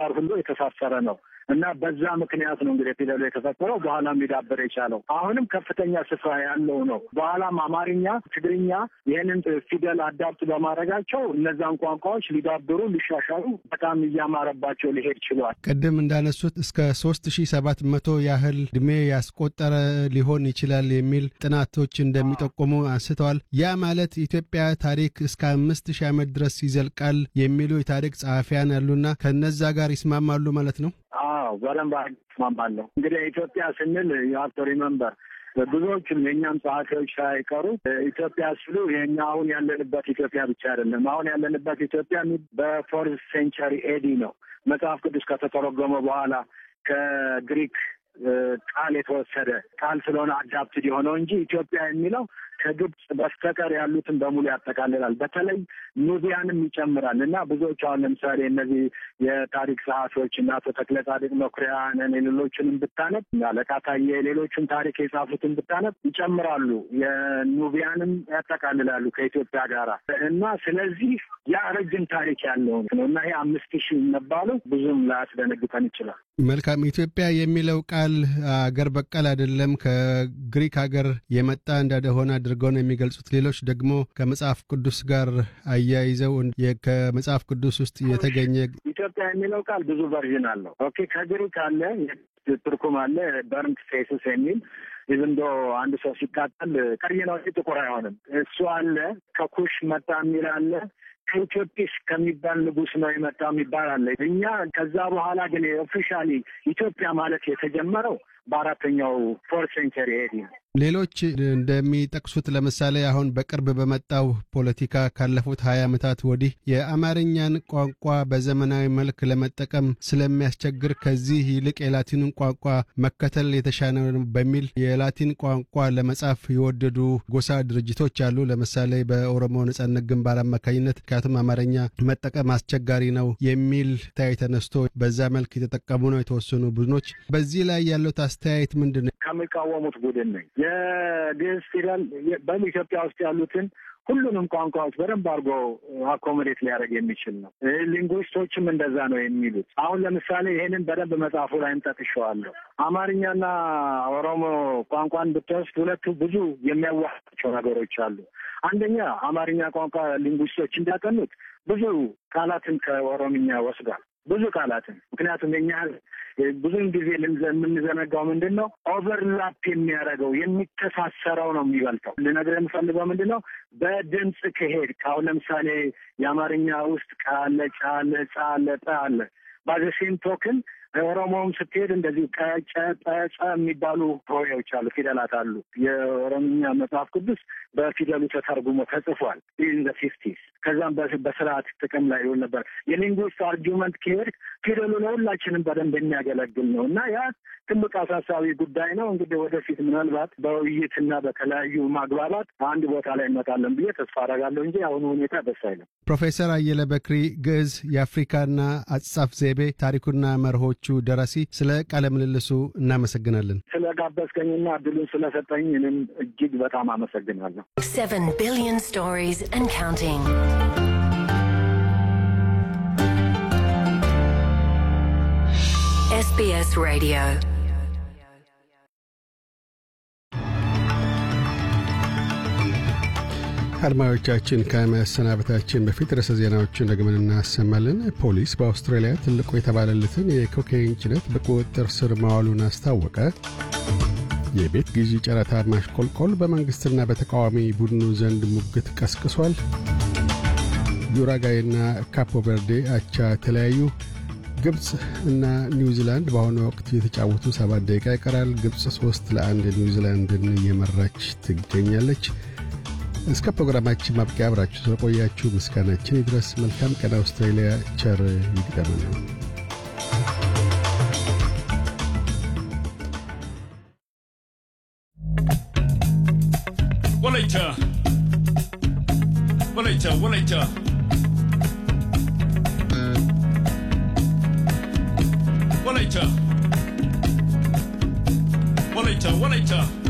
ጋር ሁሉ የተሳሰረ ነው እና በዛ ምክንያት ነው እንግዲህ ፊደሉ የተፈጠረው በኋላም ሊዳበር የቻለው አሁንም ከፍተኛ ስፍራ ያለው ነው። በኋላም አማርኛ፣ ትግርኛ ይህንን ፊደል አዳፕት በማድረጋቸው እነዛን ቋንቋዎች ሊዳብሩ ሊሻሻሉ በጣም እያማረባቸው ሊሄድ ችሏል። ቅድም እንዳነሱት እስከ ሶስት ሺ ሰባት መቶ ያህል እድሜ ያስቆጠረ ሊሆን ይችላል የሚል ጥናቶች እንደሚጠቁሙ አንስተዋል። ያ ማለት ኢትዮጵያ ታሪክ እስከ አምስት ሺህ ዓመት ድረስ ይዘልቃል የሚሉ የታሪክ ጸሐፊያን ያሉና ከነዛ ጋር ይስማማሉ ማለት ነው? አዎ በደንብ እስማማለሁ። እንግዲህ ኢትዮጵያ ስንል የሀብቶ ሪመምበር ብዙዎቹም የእኛም ጸሐፊዎች ሳይቀሩ ኢትዮጵያ ሲሉ የኛ አሁን ያለንበት ኢትዮጵያ ብቻ አይደለም። አሁን ያለንበት ኢትዮጵያ በፎርዝ ሴንቸሪ ኤዲ ነው። መጽሐፍ ቅዱስ ከተተረጎመ በኋላ ከግሪክ ቃል የተወሰደ ቃል ስለሆነ አዳፕትድ የሆነው እንጂ ኢትዮጵያ የሚለው ከግብፅ በስተቀር ያሉትን በሙሉ ያጠቃልላል። በተለይ ኑቢያንም ይጨምራል እና ብዙዎች አሁን ለምሳሌ እነዚህ የታሪክ ጸሐፊዎች እና አቶ ተክለ ጻድቅ መኩሪያንን የሌሎችንም ብታነብ አለቃ ታዬ የሌሎችን ታሪክ የጻፉትን ብታነብ ይጨምራሉ። የኑቢያንም ያጠቃልላሉ ከኢትዮጵያ ጋር እና ስለዚህ ያ ረጅም ታሪክ ያለው ነው እና ይሄ አምስት ሺህ መባሉ ብዙም ላያስደነግጠን ይችላል። መልካም። ኢትዮጵያ የሚለው ቃል አገር በቀል አይደለም፣ ከግሪክ ሀገር የመጣ እንደሆነ አድርገው ነው የሚገልጹት። ሌሎች ደግሞ ከመጽሐፍ ቅዱስ ጋር አያይዘው ከመጽሐፍ ቅዱስ ውስጥ የተገኘ ኢትዮጵያ የሚለው ቃል ብዙ ቨርዥን አለው። ኦኬ ከግሪክ አለ፣ ትርኩም አለ፣ በርንት ፌስስ የሚል ኢቭንዶ አንድ ሰው ሲቃጠል ቀይ ነው እንጂ ጥቁር አይሆንም። እሱ አለ። ከኩሽ መጣ የሚል አለ። ከኢትዮጲስ ከሚባል ንጉሥ ነው የመጣው የሚባል አለ። እኛ ከዛ በኋላ ግን ኦፊሻሊ ኢትዮጵያ ማለት የተጀመረው በአራተኛው ፎርት ሴንቸሪ ኤዲ ነው። ሌሎች እንደሚጠቅሱት ለምሳሌ አሁን በቅርብ በመጣው ፖለቲካ ካለፉት ሀያ ዓመታት ወዲህ የአማርኛን ቋንቋ በዘመናዊ መልክ ለመጠቀም ስለሚያስቸግር ከዚህ ይልቅ የላቲንን ቋንቋ መከተል የተሻለ ነው በሚል የላቲን ቋንቋ ለመጻፍ የወደዱ ጎሳ ድርጅቶች አሉ። ለምሳሌ በኦሮሞ ነጻነት ግንባር አማካኝነት ምክንያቱም አማርኛ መጠቀም አስቸጋሪ ነው የሚል ታይ ተነስቶ በዛ መልክ የተጠቀሙ ነው የተወሰኑ ቡድኖች። በዚህ ላይ ያለው አስተያየት ምንድን ነው? ከሚቃወሙት ቡድን ነኝ። የግዕዝ ፊደል በኢትዮጵያ ውስጥ ያሉትን ሁሉንም ቋንቋዎች በደንብ አድርጎ አኮሞዴት ሊያደርግ የሚችል ነው። ሊንጉዊስቶችም እንደዛ ነው የሚሉት። አሁን ለምሳሌ ይሄንን በደንብ መጽሐፉ ላይ እንጠቅሸዋለሁ። አማርኛና ኦሮሞ ቋንቋን ብትወስድ ሁለቱ ብዙ የሚያዋቸው ነገሮች አሉ። አንደኛ አማርኛ ቋንቋ ሊንጉዊስቶች እንዳጠኑት ብዙ ቃላትን ከኦሮምኛ ወስዷል። ብዙ ቃላትን ምክንያቱም የኛ ብዙውን ጊዜ የምንዘነጋው ምንድን ነው ኦቨርላፕ የሚያደርገው የሚተሳሰረው ነው የሚበልጠው። ልነግርህ የምፈልገው ምንድን ነው በድምፅ ከሄድ አሁን ለምሳሌ የአማርኛ ውስጥ ቃለ፣ ጫለ፣ ጻለ፣ ጠ አለ ባዘሴም ቶክን ኦሮሞውም ስትሄድ እንደዚህ ቀጨ ጠጨ የሚባሉ ሆሄዎች አሉ፣ ፊደላት አሉ። የኦሮምኛ መጽሐፍ ቅዱስ በፊደሉ ተተርጉሞ ተጽፏል ኢን ዘ ፊፍቲስ። ከዛም በስርዓት ጥቅም ላይ ይውል ነበር። የሊንጉስት አርጊመንት ከሄድ ፊደሉ ለሁላችንም በደንብ የሚያገለግል ነው እና ያ ትልቅ አሳሳቢ ጉዳይ ነው። እንግዲህ ወደፊት ምናልባት በውይይትና በተለያዩ ማግባባት አንድ ቦታ ላይ እንመጣለን ብዬ ተስፋ አደርጋለሁ እንጂ አሁኑ ሁኔታ ደስ አይልም። ፕሮፌሰር አየለ በክሪ ግዕዝ የአፍሪካና አጻጻፍ ዘይቤ ታሪኩና መርሆቹ ደራሲ፣ ስለ ቃለ ምልልሱ እናመሰግናለን። ስለ ጋበዝከኝና እድሉን ስለሰጠኝ እኔም እጅግ በጣም አመሰግናለሁ። Seven billion stories and counting. SBS Radio. አድማጮቻችን ከመሰናበታችን በፊት ርዕሰ ዜናዎቹን ደግመን እናሰማለን። ፖሊስ በአውስትራሊያ ትልቁ የተባለለትን የኮካይን ጭነት በቁጥጥር ስር ማዋሉን አስታወቀ። የቤት ግዢ ጨረታ ማሽቆልቆል በመንግሥትና በተቃዋሚ ቡድኑ ዘንድ ሙግት ቀስቅሷል። ዩራጋይና ካፖ ቨርዴ አቻ ተለያዩ። ግብፅ እና ኒውዚላንድ በአሁኑ ወቅት የተጫወቱ ሰባት ደቂቃ ይቀራል። ግብፅ ሶስት ለአንድ ኒውዚላንድን እየመራች ትገኛለች። እስከ ፕሮግራማችን ማብቂያ አብራችሁ ስለቆያችሁ ምስጋናችን ይድረስ። መልካም ቀን። አውስትራሊያ ቸር ይግጠመን። ወላይታ ወላይታ ወላይታ ወላይታ ወላይታ ወላይታ